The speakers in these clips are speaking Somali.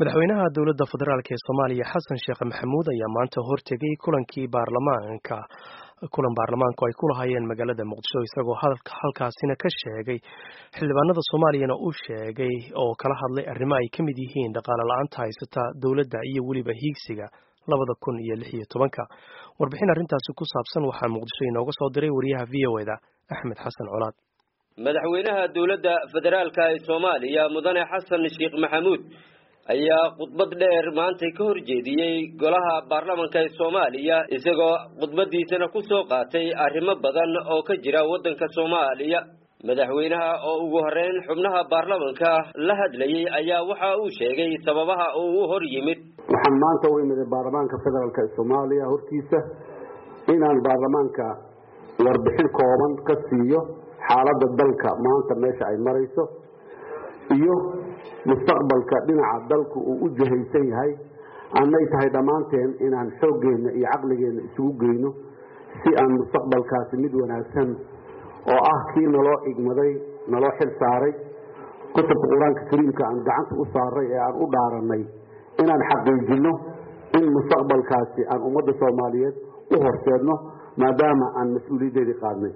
madaxweynaha dowladda federaalk ee soomaaliya xasan sheekh maxamuud ayaa maanta hortegay kulankii baarlamaanka kulan baarlamaanku ay ku lahaayeen magaalada muqdisho isagoo halkaasina ka sheegay xildhibaanada soomaaliyana uu sheegay oo kala hadlay arrimo ay ka mid yihiin dhaqaale la-aanta haysata dowladda iyo weliba hiigsiga labada kun iyo lix iyo tobanka warbixin arrintaasi ku saabsan waxaa muqdisho inooga soo diray wariyaha v o eda axmed xasan colaad madaxweynaha dowladda federaalka ee soomaaliya mudane xasan sheekh maxamuud ayaa khudbad dheer maantay ka horjeediyey golaha baarlamanka ee soomaaliya isagoo khudbadiisana ku soo qaatay arrimo badan oo ka jira waddanka soomaaliya madaxweynaha oo ugu horeyn xubnaha baarlamanka la hadlayey ayaa waxa uu sheegay sababaha uu u hor yimid waxaan maanta u imiday baarlamaanka federaalk ee soomaaliya hortiisa inaan baarlamaanka warbixin kooban ka siiyo xaaladda dalka maanta meesha ay marayso iyo mustaqbalka dhinaca dalku uu u jahaysan yahay annay tahay dhammaanteen inaan xooggeenna iyo caqligeenna isugu geyno si aan mustaqbalkaasi mid wanaagsan oo ah kii naloo igmaday naloo xil saaray kutubka qur-aanka kariimka aan gacanta u saaray ee aan u dhaaranay inaan xaqiijinno in mustaqbalkaasi aan ummadda soomaaliyeed u horseedno maadaama aan mas-uuliyaddeedii qaadnay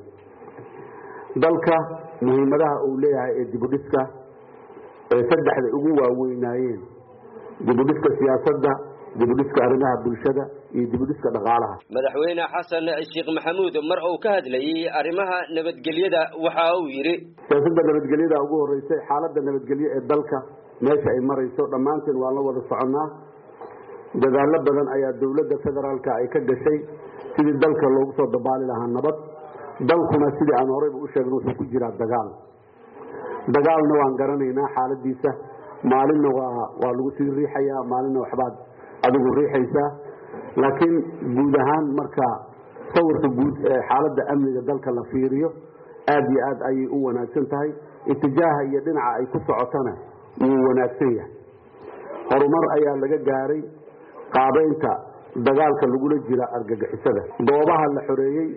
dalka muhiimadaha uu leeyahay ee dibudhiska ee saddexda ugu waaweynaayeen dibudhiska siyaasadda dibudhiska arrimaha bulshada iyo dibudhiska dhaqaalaha madaxweyne xasan sheekh maxamuud mar uu ka hadlayey arrimaha nabadgelyada waxa uu yidhi siyaasadda nabadgelyada ugu horeysay xaaladda nabadgelyo ee dalka meesha ay marayso dhammaanteen waan la wada soconnaa dadaallo badan ayaa dowladda federaalka ay ka gashay sidii dalka loogu soo dabaali lahaa nabad dalkuna sidii aan horeyba u sheegna wuxuu ku jiraa dagaal dagaalna waan garanaynaa xaaladiisa maalinna waa waa lagu sii riixayaa maalinna waxbaad adigu riixaysaa laakiin guud ahaan marka sawirka guud ee xaaladda amniga dalka la fiiriyo aada iyo aad ayay u wanaagsan tahay itijaaha iyo dhinaca ay ku socotana wuu wanaagsan yahay horumar ayaa laga gaaray qaabeynta dagaalka lagula jira argagixisada goobaha la xoreeyey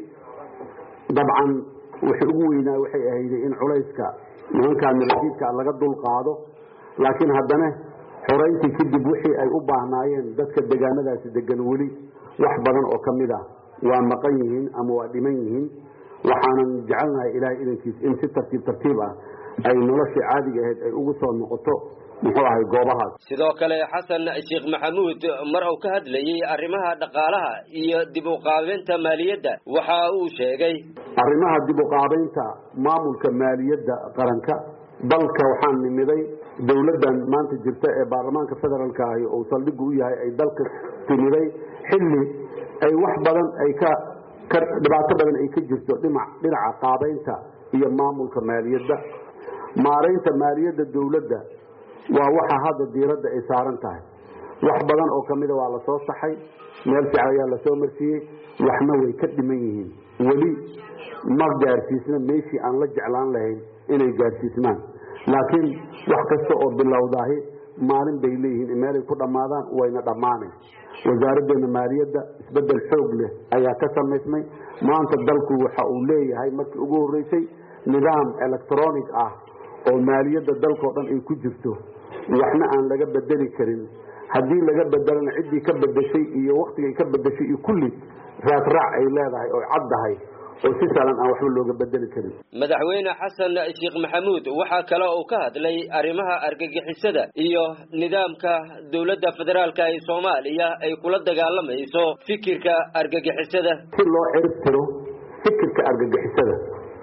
dabcan wixii ugu weynaa waxay ahayday in culayska nimankaa miladiidka laga dul qaado laakiin haddana xorayntii kadib wixii ay u baahnaayeen dadka degaanadaasi degan weli wax badan oo ka mid ah waa maqan yihiin ama waa dhiman yihiin waxaanan jecelnahay ilaahay idankiis in si tartiib tartiib ah ay noloshii caadiga ahayd ay ugu soo noqoto muxuu ahay goobahaas sidoo kale xasan sheekh maxamuud mar uu ka hadlayey arrimaha dhaqaalaha iyo dib u qaabeynta maaliyadda waxa uu sheegay arrimaha dib u qaabeynta maamulka maaliyadda qaranka dalka waxaan nimiday dowladdan maanta jirta ee baarlamaanka federaalka ahi uu saldhigu u yahay ay dalka timiday xilli ay wax badan ay ka dhibaato badan ay ka jirto dhinaca qaabeynta iyo maamulka maaliyadda maaraynta maaliyadda dowladda waa waxa hadda diiradda ay saaran tahay wax badan oo kamida waa lasoo saxay meel fiican ayaa lasoo marsiiyey waxna way ka dhiman yihiin weli ma gaarsiisna meeshii aan la jeclaan lahayn inay gaarsiismaan laakiin wax kasta oo bilowdaahi maalin bay leeyihiin meelay ku dhammaadaan wayna dhammaanayn wasaaraddeena maaliyadda isbeddel xoog leh ayaa ka samaysmay maanta dalku waxa uu leeyahay markii ugu horreysay nidaam electronic ah oo maaliyadda dalkao dhan ay ku jirto waxna aan laga bedeli karin haddii laga bedelana ciddii ka bedeshay iyo waktigay ka bedeshay iyo kulli raadraac ay leedahay oo caddahay oo si sahlan aan waxba looga bedeli karin madaxweyne xasan sheekh maxamuud waxaa kale uu ka hadlay arrimaha argagixisada iyo nidaamka dowladda federaalka ee soomaaliya ay kula dagaalamayso fikirka argagixisada si loo cirib tiro fikirka argagixisada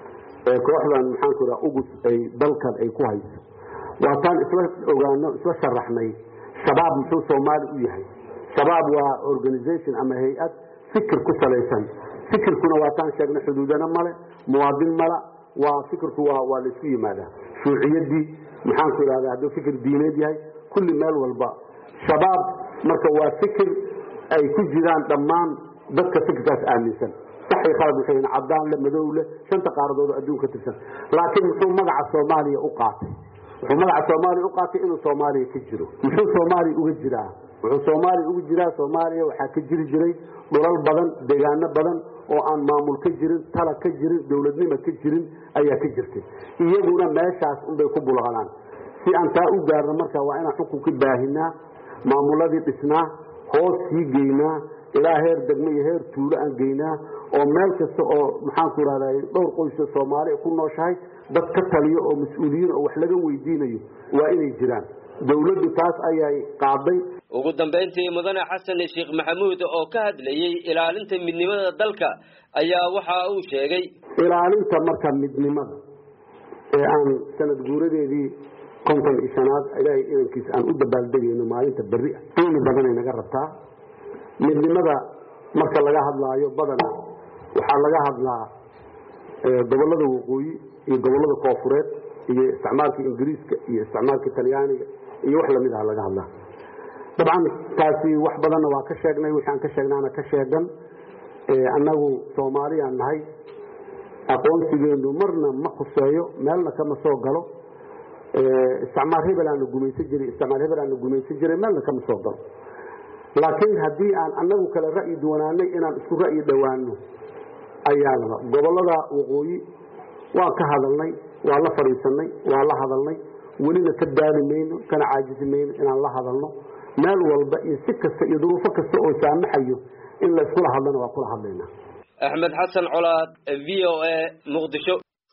ee kooxdan maxaanku raa ugus ay dalkan ay ku hayso waataan isla ogaano isla sharaxnay shabaab muxuu soomaali u yahay shabaab waa organization ama hay-ad fikir ku salaysan fikirkuna waataan sheegnay xuduudana male muwaadin mala waa fikirku waa waa laisku yimaadaa shuuciyadii maxaanku idhahdaa hadduu fikir diineed yahay kulli meel walba shabaab marka waa fikir ay ku jiraan dhammaan dadka fikirkaas aaminsan saxi khalad waxay yihiin cadaan le madow leh shanta qaaradood adduunka ka tirsan laakiin muxuu magaca soomaaliya u qaatay wuxuu magaca soomaaliya u qaatay inuu soomaaliya ka jiro muxuu soomaaliya uga jiraa wuxuu soomaaliya uga jiraa soomaaliya waxaa ka jiri jiray dhulal badan deegaano badan oo aan maamul ka jirin tala ka jirin dowladnimo ka jirin ayaa ka jirtay iyaguna meeshaas unbay ku bulqanaan si aan taa u gaarno marka waa inaan xukunka baahinaa maamuladii dhisnaa hoos sii geynaa ilaa heer degmo iyo heer tuulo aan geynaa oo meel kasta oo maxaanku irahday dhowr qoyso soomaali ku nooshahay dad ka taliyo oo mas-uuliyiin oo wax laga weydiinayo waa inay jiraan dawladdu taas ayay qaaday ugu dambayntii mudane xasan sheekh maxamuud oo ka hadlayey ilaalinta midnimada dalka ayaa waxa uu sheegay ilaalinta marka midnimada ee aan sanad guuradeedii konton iyo shanaad ilaahay idankiisa aan u dabaaldegayno maalinta berri ah qiimi badanay naga rabtaa midnimada marka laga hadlaayo badana waxaa laga hadlaa gobollada waqooyi iyo gobollada koofureed iyo isticmaalka ingiriiska iyo isticmaalka talyaaniga iyo wax lamid ah laga hadlaa dabcan taasi wax badanna waa ka sheegnay wixii aan ka sheegnaana ka sheegan annagu soomaaliyaan nahay aqoonsigeenu marna ma khuseeyo meelna kama soo galo isticmaal hebel aana gumaysan jiray isticmaal hebel aana gumaysan jiray meelna kama soo galo laakiin haddii aan annagu kale ra'yi duwanaanay inaan isku ra'yi dhowaano ayaa laba gobollada waqooyi waan ka hadalnay waa la fadhiisanay waa la hadalnay welina ka daali mayno kana caajisi mayno inaan la hadalno meel walba iyo si kasta iyo duruufo kasta oo saamaxayo in la iskula hadlana waa kula hadlaynaa axmed xasan colaad v o a muqdisho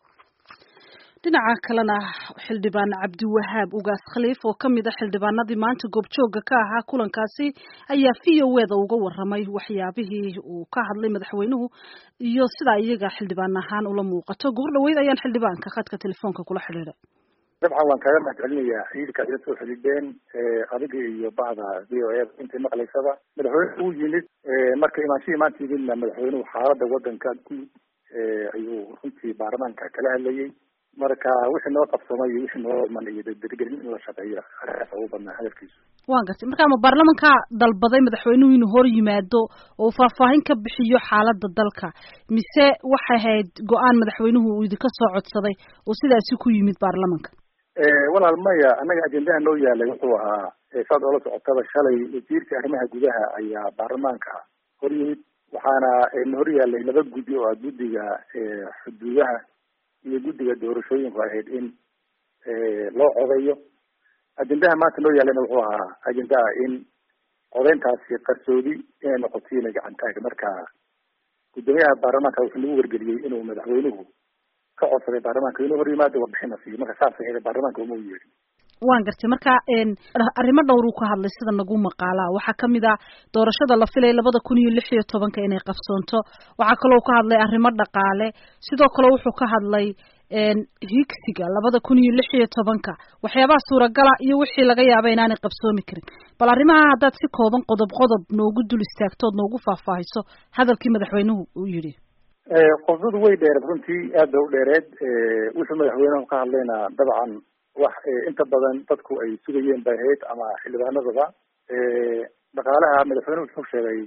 dhinaca kalena xildhibaan cabdiwahaab ugaas khaliif oo ka mid a xildhibaanadii maanta goobjooga ka ahaa kulankaasi ayaa v o eda uga waramay waxyaabihii uu ka hadlay madaxweynuhu iyo sidaa iyaga xildhibaan ahaan ula muuqato goor dhaweyd ayaan xildhibaanka khadka telefoonka kula xidhiiday dabcan waan kaaga mahad celinayaa xiriirkaad ila soo xidhiidheen adiga iyo bacda v o a intay maqlaysaba madaxweyne uu yimid marka imaanshihii maanta yimidna madaxweynuhu xaalada wadanka guud ayuu runtii baarlamaanka kala hadlayay marka wixii noo qabsamay iyo wixii noo iman iyo dardargelin in la shaqeeyo arrintaas ugu badnaa hadalkiisu waan gartay marka ma baarlamanka dalbaday madaxweynuhu inuu hor yimaado oo faahfaahin ka bixiyo xaalada dalka mise waxay ahayd go-aan madaxweynuhu uu idinka soo codsaday oo sidaasi ku yimid baarlamanka walaal maya annaga ajendaha noo yaalay wuxuu ahaa saad oola socotaba shalay wasiirka arrimaha gudaha ayaa baarlamaanka hor yimid waxaana na hor yaalay laba guddi oo ah guddiga xuduudaha iyo guddiga doorashooyinku ahayd in loo codeeyo ajendaha maanta noo yaallayna wuxuu ahaa ajendaha in codeyntaasi qarsoodi inay noqotiina gacantaag marka guddoomiyaha baarlamaanka wuxuu nagu wargeliyey inuu madaxweynuhu ka codsaday baarlamaanka inuu hor yimaado warbixina siiyo marka saas ahayd baarlamaanka uma u yeedhin waan gartay marka arrimo dhowr uu ka hadlay sida nagu maqaalaa waxaa kamid a doorashada la filay labada kun iyo lix iyo tobanka inay qabsoonto waxaa kaloo ka hadlay arrimo dhaqaale sidoo kale wuxuu ka hadlay higsiga labada kun iyo lix iyo tobanka waxyaabaha suuragala iyo wixii laga yaaba inaanay qabsoomi karin bal arrimaha haddaad si kooban qodob qodob noogu dul istaagtood noogu faahfaahiso hadalkii madaxweynuhu uu yidhi qodbadu way dheereed runtii aad bay u dheereed wuxuu madaxweynuhu ka hadlayna dabcan wax inta badan dadku ay sugayeen bay ahayd ama xildhibaanadaba dhaqaalaha madaxweynuhu wuxuu sheegay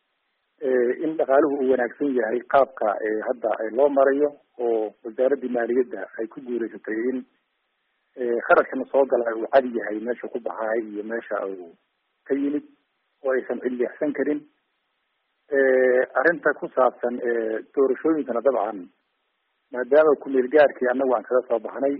in dhaqaaluhu uu wanaagsan yahay qaabka hadda loo marayo oo wasaaradii maaliyadda ay ku guureysatay in kharashkana soo gala uu cadi yahay meesha ku baxaay iyo meesha uu ka yimid oo aysan cilleexsan karin arrinta ku saabsan doorashooyinkana dabcan maadaama kumeel gaarkii annagu aan kaga soo baxnay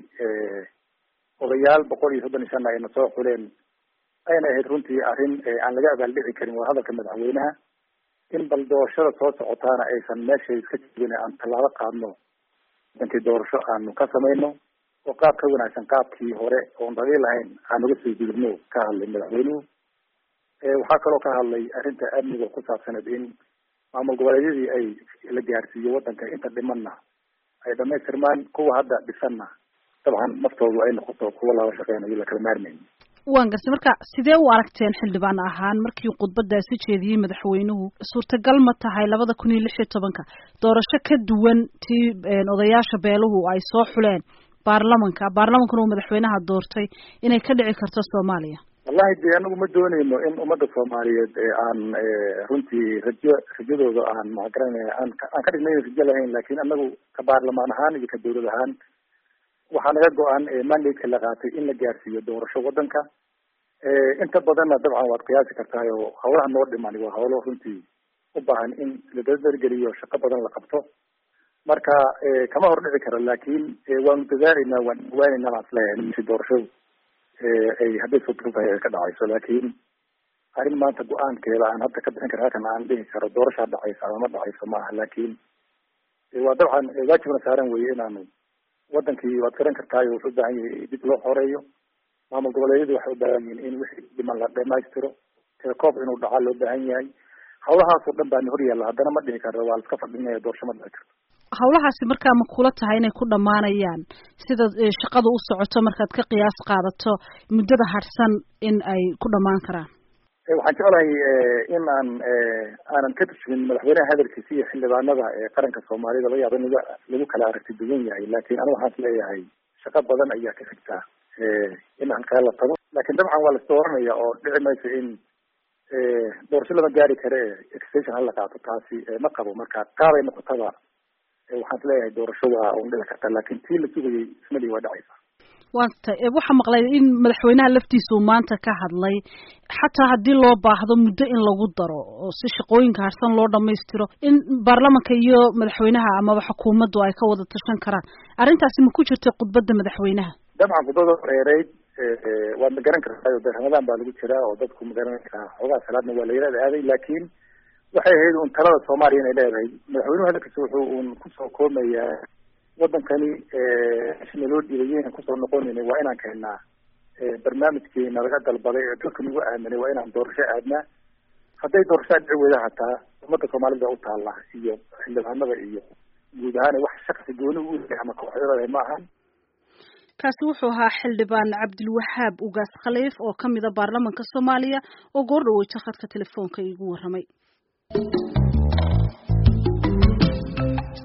odayaal boqol iyo soddon iyo shanna ayna soo xuleen ayna ahayd runtii arrin aan laga abaaldhici karin waa hadalka madaxweynaha in bal doorashada soo socotaana aysan meeshay iska jibin aan tallaabo qaadno dankii doorasho aanu ka samayno oo qaab ka wanaagsan qaabkii hore oon dhaliil lahayn aan uga soo gudubno ka hadlay madaxweynuhu waxaa kaloo ka hadlay arrinta amniga ku saabsaneed in maamul goboleedyadii ay la gaarsiiyo wadanka inta dhimanna ay dhamaystirmaan kuwa hadda dhisanna dabcan naftoodu ay noqoto kuwa lala shaqeynayo la kala maarmayn waan gartay marka sidee u aragteen xildhibaan ahaan markii khudbadaasi jeediyey madaxweynuhu suurtagal ma tahay labada kun iyo lix iyo tobanka doorasho ka duwan tii odayaasha beeluhu ay soo xuleen baarlamanka baarlamankuna uu madaxweynaha doortay inay ka dhici karto soomaaliya wallahi de anagu ma dooneyno in ummadda soomaaliyeed aan runtii rajo rajadooda aan magaranaya aan aan ka dhignayn rajo lahayn laakin anagu ka baarlamaan ahaan iyo ka dawlad ahaan waxaa naga go-an mandate-ka la qaatay in la gaarsiiyo doorasho wadanka inta badanna dabcan waad qiyaasi kartahay oo hawlaha noo dhiman waa hawlo runtii u baahan in la dardargeliyo shaqo badan la qabto marka kama hordhici karo laakin waanu dadaalayna waan waanayna baan isleeyahay si doorashadu ay hadday suurtagal tahay ay ka dhacayso laakin arrin maanta go-aankeeda aan hadda ka bixin kara halkan aan dhihi karo doorashaa dhacaysa ama ma dhacayso ma aha laakiin waa dabcan waajibna saaran weye inaanu wadankii waad garan kartaayo wuxuu ubaahan yahay dib loo xoreeyo maamul goboleedyadu waxay ubaahan yihiin in wixii dhiman la dhamaystiro telekoob inuu dhacaa loo baahan yahay hawlahaasoo dhan baana hor yaalla haddana ma dhihi karno waa la iska fadhinaya doorasho ma dhici karto hawlahaasi markaa ma kula tahay inay ku dhammaanayaan sida shaqada u socoto markaad ka qiyaas qaadato muddada harsan in ay ku dhammaan karaan waxaan jeclahay in aan aanan ka turjumin madaxweynaha hadalkiisa iyo xildhibaanada qaranka soomaalida laga yaaba in lagu lagu kala aragti duwan yahay laakiin anigu waxaan is leeyahay shaqo badan ayaa ka xigtaa in halkaa la tago laakiin dabcan waa lasoo oranaya oo dhici mayso in doorasho lama gaari kare extension hala qaato taasi ma qabo marka qaabay noqotaba waxaan is leeyahay doorasho waa un dhici karta laakiin tii la sugayay ismali waa dhacaysa wata waxaa maqlay in madaxweynaha laftiisa uu maanta ka hadlay xataa haddii loo baahdo muddo in lagu daro oo si shaqooyinka harsan loo dhamaystiro in baarlamanka iyo madaxweynaha amaba xukuumaddu ay ka wada tashan karaan arrintaasi ma ku jirta khudbadda madaxweynaha dabcan khudbada dheereyd waad ma garan kartaa de ramadaan baa lagu jiraa oo dadku ma garan karaa xoogaa salaadna waa la yaraad aaday laakiin waxay ahayd un talada soomaaliya inay leedahay madaxweynuhu hadalkiisa wuxuu un kusoo koomayaa wadankani sina loo dhiibay yaynan kusoo noqonayna waa inaan keennaa barnaamijkeena laga dalbaday ee dalka nagu aaminay waa inaan doorasho aadnaa hadday doorasho dhici weyda hataa ummadda soomaalida u taalla iyo xildhibaanada iyo guud ahaan wax shaksi gooni u yahay ama kooxyada ma ahan kaasi wuxuu ahaa xildhibaan cabdilwahaab ugaas khaliif oo kamida baarlamanka soomaaliya oo goor dhaweyta khadka telefoonka iigu waramay